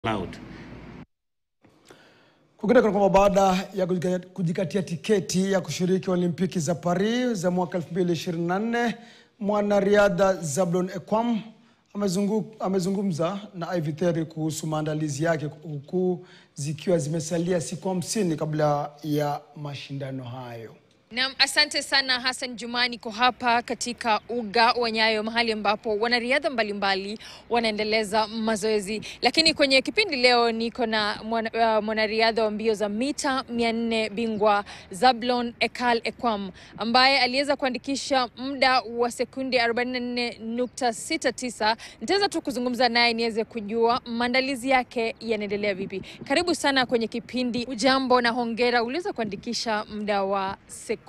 Cloud. Kwingineko kwamba baada ya kujika- kujikatia tiketi ya kushiriki Olimpiki za Paris za mwaka 2024 mwanariadha Zablon Ekwam amezungu, amezungumza na Ivy Theri kuhusu maandalizi yake huku zikiwa zimesalia siku hamsini kabla ya mashindano hayo. Naam, asante sana Hassan Juma. Niko hapa katika uga wa Nyayo, mahali ambapo wanariadha mbalimbali wanaendeleza mazoezi, lakini kwenye kipindi leo niko na mwana- uh, mwanariadha wa mbio za mita 400 bingwa Zablon Ekal Ekwam ambaye aliweza kuandikisha muda wa sekunde 44.69. Nitaweza tu kuzungumza naye niweze kujua maandalizi yake yanaendelea vipi. Karibu sana kwenye kipindi. Ujambo na hongera, uliweza kuandikisha muda wa sekunde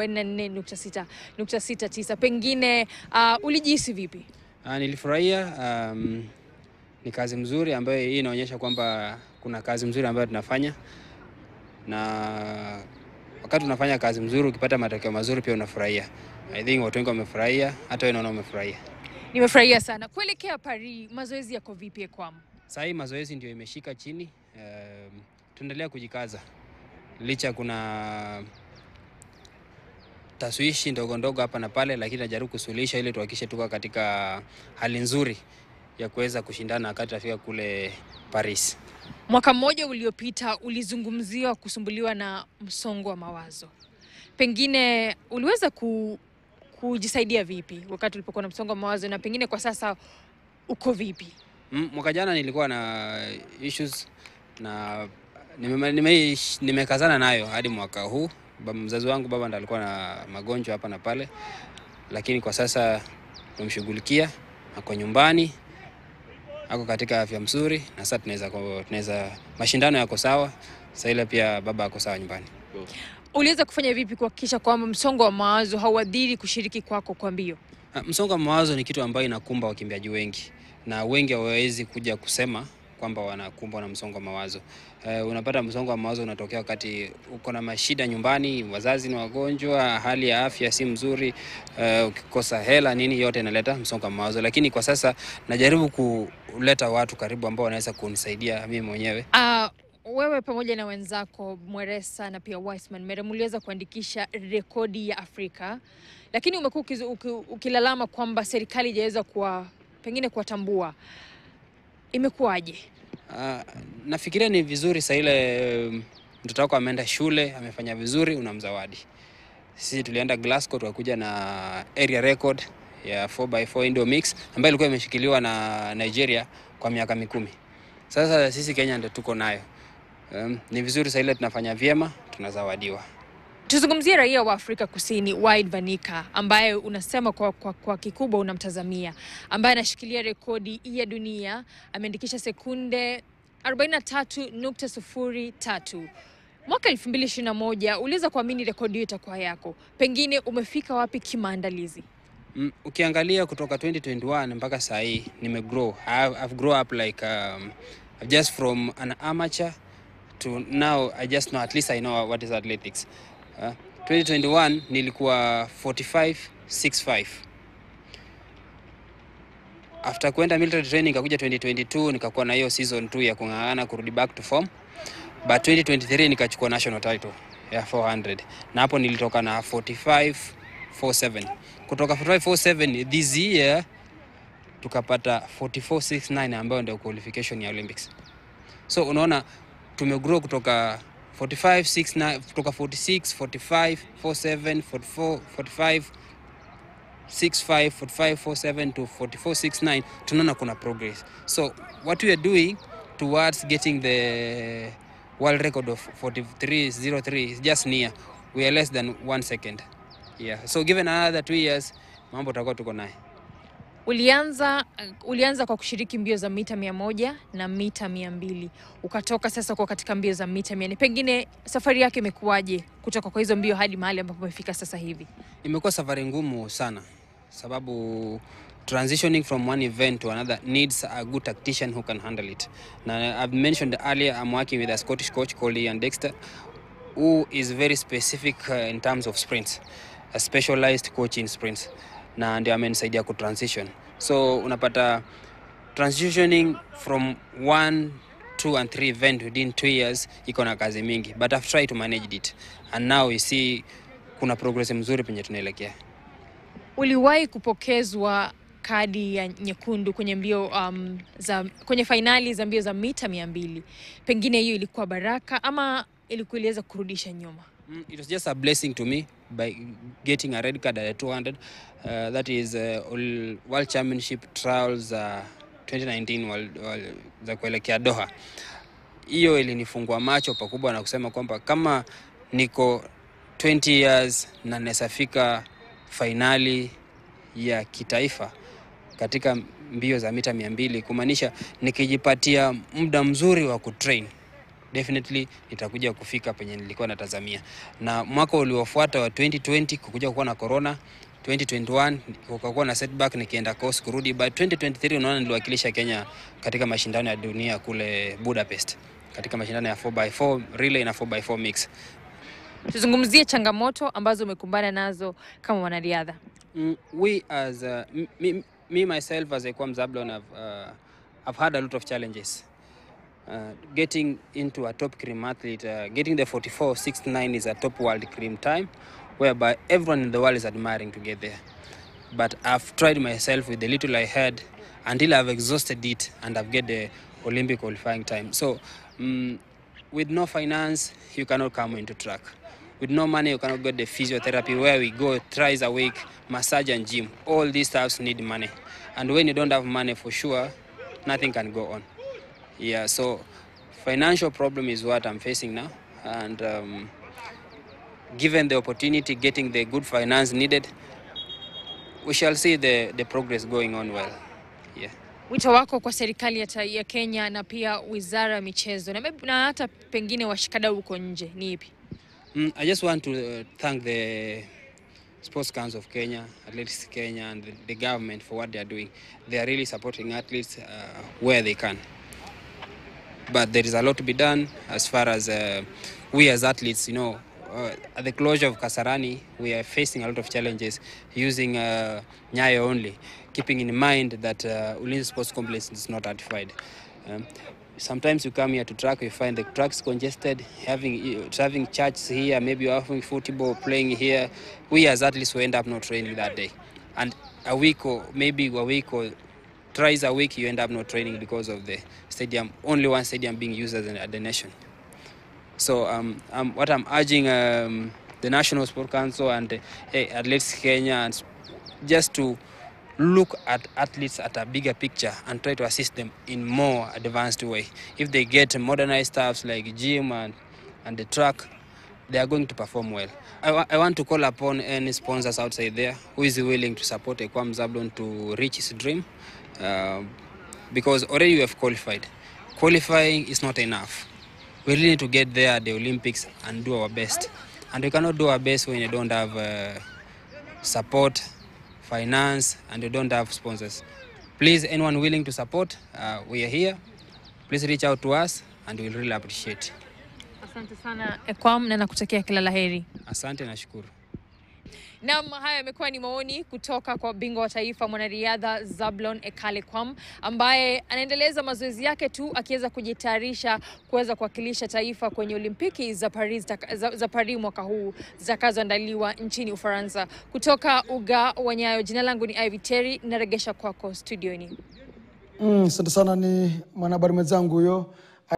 44.69. Pengine uh, ulijihisi vipi? Uh, nilifurahia um, ni kazi mzuri ambayo hii inaonyesha kwamba kuna kazi mzuri ambayo tunafanya, na wakati unafanya kazi mzuri ukipata matokeo mazuri pia unafurahia. I think watu wengi wamefurahia, hata wewe naona umefurahia. Nimefurahia sana. Kuelekea Paris, mazoezi yako vipi Ekwam? Saa hii mazoezi ndio imeshika chini. Um, tuendelea kujikaza licha kuna taswishi ndogo ndogo hapa na pale, lakini najaribu kusuluhisha ili tuhakikishe tuko katika hali nzuri ya kuweza kushindana wakati tunafika kule Paris. Mwaka mmoja uliopita ulizungumziwa kusumbuliwa na msongo wa mawazo, pengine uliweza ku, kujisaidia vipi wakati ulipokuwa na msongo wa mawazo, na pengine kwa sasa uko vipi? Mm, mwaka jana nilikuwa na issues na nimekazana nime, nimekazana nayo hadi mwaka huu. Ba- Mzazi wangu baba ndo alikuwa na magonjwa hapa na pale, lakini kwa sasa tumshughulikia, ako nyumbani, ako katika afya mzuri, na sasa tunaweza tunaweza mashindano yako sawa. Sasa ile pia baba ako sawa nyumbani. Uliweza kufanya vipi kuhakikisha kwamba msongo wa mawazo hauadhiri kushiriki kwako kwa mbio? Ah, Msongo wa mawazo ni kitu ambayo inakumba wakimbiaji wengi na wengi hawawezi kuja kusema kwamba wanakumbwa na msongo wa mawazo. Eh, unapata msongo wa mawazo unatokea wakati uko na mashida nyumbani, wazazi ni wagonjwa, hali ya afya si mzuri, eh, ukikosa hela nini, yote inaleta msongo wa mawazo. Lakini kwa sasa najaribu kuleta watu karibu ambao wanaweza kunisaidia mimi mwenyewe. Uh, wewe pamoja na wenzako Mweresa na pia Wiseman Mere mliweza kuandikisha rekodi ya Afrika, lakini umekuwa ukizu- uki- ukilalama kwamba serikali haijaweza kuwa pengine kuwatambua. Imekuwaje? Ah, nafikiria ni vizuri saa ile um, mtoto wako ameenda shule amefanya vizuri, unamzawadi. Sisi tulienda Glasgow tukakuja na area record ya 4x4 Indo mix ambayo ilikuwa imeshikiliwa na Nigeria kwa miaka mikumi. Sasa sisi Kenya ndio tuko nayo. Um, ni vizuri saa ile tunafanya vyema, tunazawadiwa. Tuzungumzie raia wa Afrika Kusini Wide Vanika ambaye unasema kwa, kwa, kwa kikubwa unamtazamia, ambaye anashikilia rekodi ya dunia, ameandikisha sekunde 43.03 mwaka 2021. Uliweza kuamini rekodi hiyo itakuwa yako, pengine umefika wapi kimaandalizi? Mm, ukiangalia kutoka 2021 mpaka saa hii nimegrow. I've, I've grow up like um, just from an amateur to now I just know at least I know what is athletics. Uh, 2021 nilikuwa 45 65. After kwenda military training nikakuja 2022 nikakuwa na hiyo season 2 ya kung'ang'ana kurudi back to form. But 2023 nikachukua national title ya 400 na hapo nilitoka na 45 47 kutoka 4547 this year tukapata 4469 ambayo ndio qualification ya Olympics. So unaona tumegrow kutoka 4569 kutoka 46 45 47 44 45 65 45 47 to 4469 tunaona kuna progress. So what we are doing towards getting the world record of 4303 is just near. We are less than one second. Yeah. So given another two years mambo tutakuwa tuko naye. Ulianza, ulianza kwa kushiriki mbio za mita mia moja na mita mia mbili ukatoka sasa kwa katika mbio za mita mia nne Pengine safari yake imekuwaje kutoka kwa hizo mbio hadi mahali ambapo umefika sasa hivi? Imekuwa safari ngumu sana sababu transitioning from one event to another needs a good tactician who can handle it. Na I've mentioned earlier I'm working with a Scottish coach called Ian Dexter who is very specific uh, in terms of sprints, a specialized coach in sprints na ndio amenisaidia ku transition. So unapata transitioning from one two and three event within two years iko na kazi mingi but I've tried to manage it and now we see kuna progress mzuri penye tunaelekea Uliwahi kupokezwa kadi ya nyekundu kwenye mbio um, za kwenye fainali za mbio za mita mia mbili. Pengine hiyo ilikuwa baraka ama ilikuwa iliweza kurudisha nyuma? Mm, it was just a blessing to me by getting a red card at 200 uh, that is uh, all world championship trials uh, 2019 world, world, za kuelekea Doha hiyo ilinifungua macho pakubwa na kusema kwamba kama niko 20 years na nasafika fainali ya kitaifa katika mbio za mita 200 kumaanisha nikijipatia muda mzuri wa kutrain definitely nitakuja kufika penye nilikuwa natazamia. Na mwaka uliofuata wa 2020 kukuja kuwa na corona 2021 kukakuwa na setback nikienda course kurudi, but 2023 unaona niliwakilisha Kenya katika mashindano ya dunia kule Budapest katika mashindano ya 4x4 relay na 4x4 mix. Tuzungumzie changamoto ambazo umekumbana nazo kama mwanariadha. Mm, we as uh, m- me, me myself as a Kwam Zablon have uh, I've had a lot of challenges. Uh, getting into a top cream athlete, uh, getting the 44.69 is a top world cream time, whereby everyone in the world is admiring to get there. But I've tried myself with the little I had until I've exhausted it and I've get the Olympic qualifying time. So, mm with no finance, you cannot come into track. With no money, you cannot get the physiotherapy where we go thrice a week, massage and gym. All these stuffs need money. And when you don't have money, for sure, nothing can go on. Yeah, so financial problem is what I'm facing now. And um, given the opportunity, getting the good finance needed, we shall see the, the progress going on well. Yeah. Wito wako kwa serikali ya, ta- ya Kenya na pia wizara ya michezo na, maybe- na hata pengine washikadau huko nje ni ipi? Mm, I just want to uh, thank the Sports Council of Kenya, Athletics Kenya, and the, the government for what they are doing. They are really supporting athletes uh, where they can. But there is a lot to be done as far as uh, we as athletes, you know, uh, at the closure of Kasarani, we are facing a lot of challenges using uh, Nyayo only, keeping in mind that uh, Ulinzi Sports Complex is not ratified. Um, sometimes you come here to track, you find the tracks congested, having having church here, maybe you're having football playing here. We as athletes will end up not training that day, and a week or maybe a week or thrice a week you end up not training because of the stadium. Only one stadium being used as a, the nation. So um, um, what I'm urging um, the National Sport Council and uh, hey, Athletes Kenya and s- just to look at athletes at a bigger picture and try to assist them in more advanced way. If they get modernized stuffs like gym and, and the track, they are going to perform well. I, wa- I want to call upon any sponsors outside there who is willing to support Ekwam Zablon to reach his dream uh, because already we have qualified. Qualifying is not enough. We really need to get there at the Olympics and do our best. And we cannot do our best when you don't have uh, support, finance, and you don't have sponsors. Please, anyone willing to support, uh, we are here. Please reach out to us and we'll really appreciate. Asante sana Ekwam na nakutakia kila laheri. Asante na shukuru. Naam, haya yamekuwa ni maoni kutoka kwa bingwa wa taifa mwanariadha Zablon Ekale Kwam ambaye anaendeleza mazoezi yake tu akiweza kujitayarisha kuweza kuwakilisha taifa kwenye Olimpiki za Paris, za, za Paris mwaka huu zitakazoandaliwa nchini Ufaransa. Kutoka uga wa Nyayo, jina langu ni Ivy Terry, naregesha kwako studioni. Mm, Asante sana, ni mwanahabari mwenzangu huyo